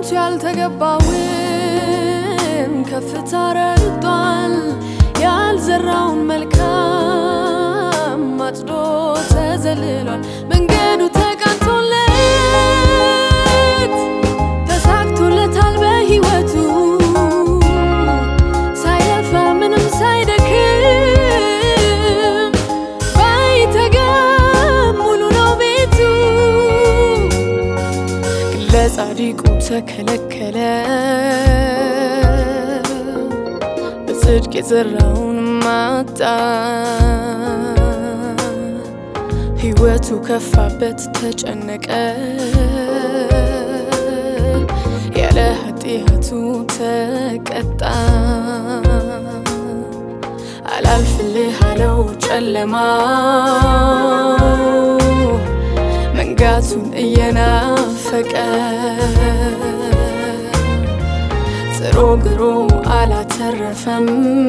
ለአንቱ ያልተገባውን ከፍታ ረግጧል። ያልዘራውን መልካም አጭዶ ተዘልሏል። መንገዱ ተቃንቶለት ተሳክቶለታል በሕይወቱ ሳይለፋ ምንም ሳይደክም ባይተጋም ሙሉ ነው ቤቱ። ግን ለጻድቁ ተከለከለ በጽድቅ የዘራውን ማጣ ሕይወቱ ከፋበት ተጨነቀ ያለ ኃጢአቱ ተቀጣ አላልፍልህ አለው ጨለማው መንጋቱን እየናፈቀ ጥሮ ግሮ አላተረፈም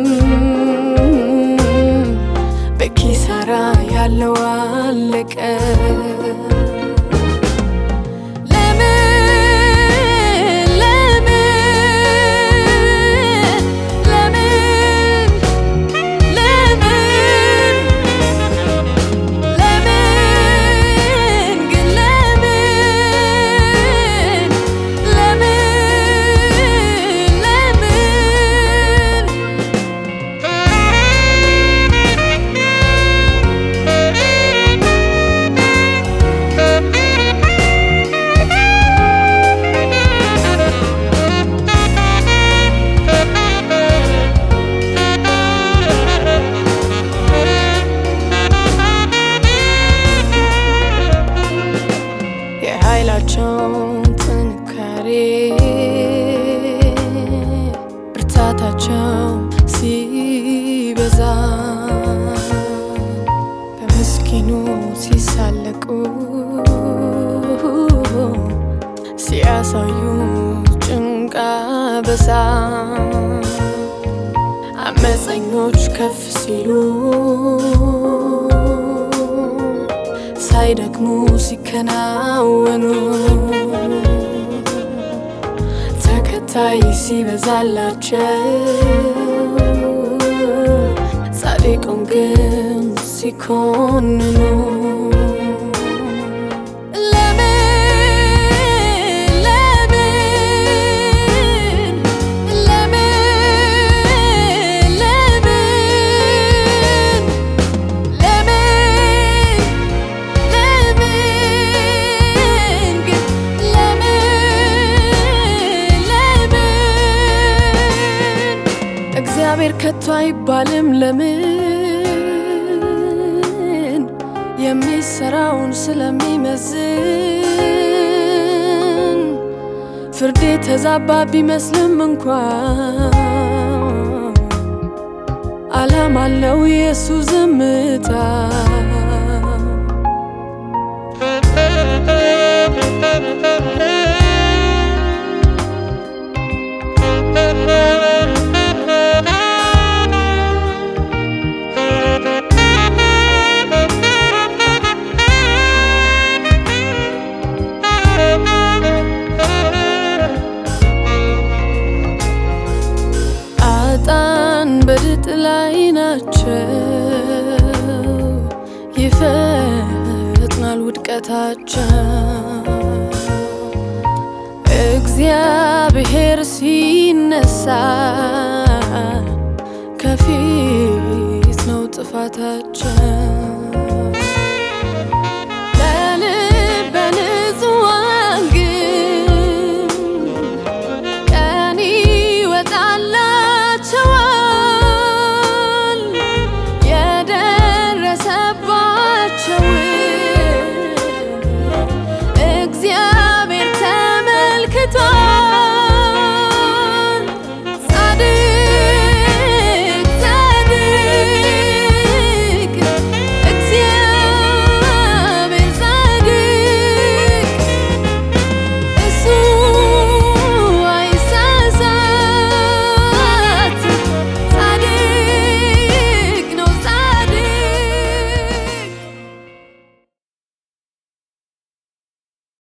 በኪሳራ ያለው አለቀ። ለምን ለምን ለምን ለምን ለምን ግን ለምን ለምን ለምን የኃይላቸው ጥንካሬ ብርታታቸው ሲበዛ በምስኪኑ ሲሳለቁ ሲያሳዩ ጭንቃ በሳ አመፀኞች ከፍ ሲሉ ሳይደክሙ ሲከናወኑ ተከታይ ሲበዛላቸው ጻድቁን ግን ሲኮንኑ ለምን ለምን ለምን ለምን ለምን ለምን ግን ለምን ለምን እግዚአብሔር ከቶ አይባልም ለምን የሚሰራውን ስለሚመዝን ፍርዴ ተዛባ ቢመስልም እንኳን ዓላማ አለው የሱ ዝምታ አጣን በድጥ ላይ ናቸው፣ ይፈጥናል ውድቀታቸው። እግዚአብሔር ሲነሳ ከፊት ነው ጥፋታቸው። ለልበ ንጹሐን ግን ቀን ይወጣላቸዋል የደረሰባቸውን እግዚአብሔር ተመልክቷል።